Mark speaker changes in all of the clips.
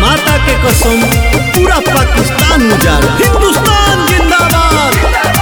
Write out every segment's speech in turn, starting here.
Speaker 1: माता के कसम पूरा पाकिस्तान उजाला हिंदुस्तान जिंदाबाद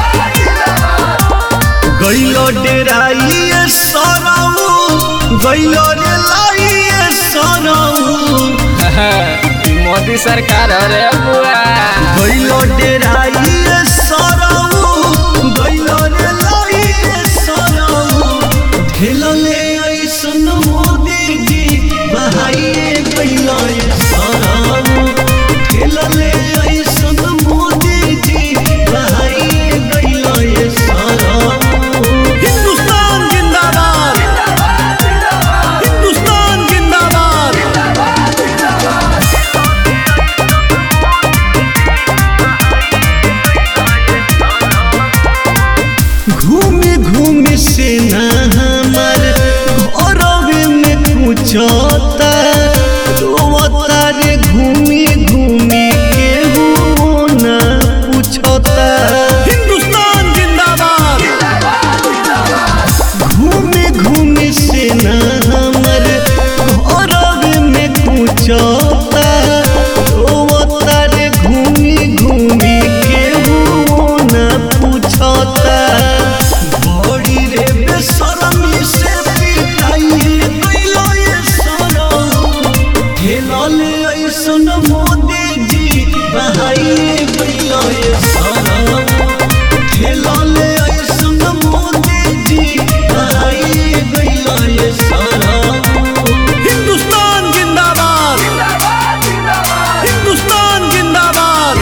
Speaker 1: गइलो डेराइए सराऊ गइलो रे लाइए सराऊ
Speaker 2: मोदी सरकार रे बुआ
Speaker 1: गइलो डेराइए सराऊ गइलो रे लाइए सराऊ ढेलले ऐसन मोदी जी बहाइए गइलो ये सराऊ ढेलले ऐसन मोदी जी बहाइए गइलो ये सराऊ हिंदुस्तान जिंदाबाद हिंदुस्तान जिंदाबाद घूमी घूमी से ना हमार घरवे में पूछता रोवता रे घूमी घूमी के हो ना पूछता हिंदुस्तान जिंदाबाद घूमी घूमी से ना हमार घरवे में पूछता रोवता रे घूमी घूमी के हो ना पूछता बड़ी रे बेशरमी से पिटाइए गइलो ये सनम खेलले ऐसन मोदी जी बहाइए गइलो ये सनम खेलले ऐसन मोदी जी बहाइए गइलो ये सनम हिंदुस्तान जिंदाबाद हिंदुस्तान जिंदाबाद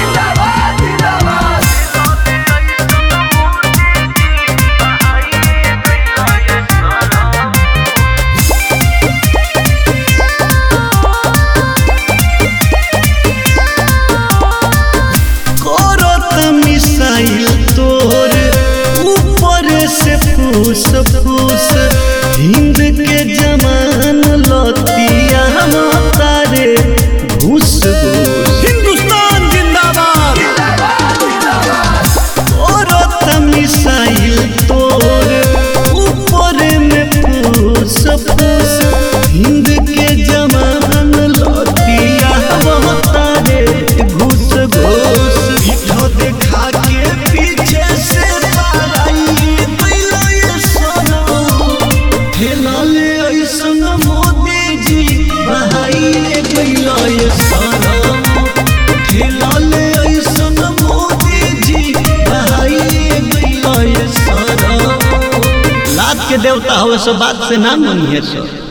Speaker 1: करत मिसाइल तोर ऊपर से फूस फूस हिंद के जमान लतिया तारे घूस घूस हिंदुस्तान जिंदाबाद करत मिसाइल तोर ऊपर में फूस फूस हिंद के जमान लतिया तारे घूस घूस पीठो देखा के पीछे से पाराई दिलो ये सनम खेलले ऐसन मोदी जी बहाइए गइलो ये सनम खेलले ऐसन मोदी जी बहाइए गइलो ये सनम लात के देवता हवे सो बात से ना मनिए सो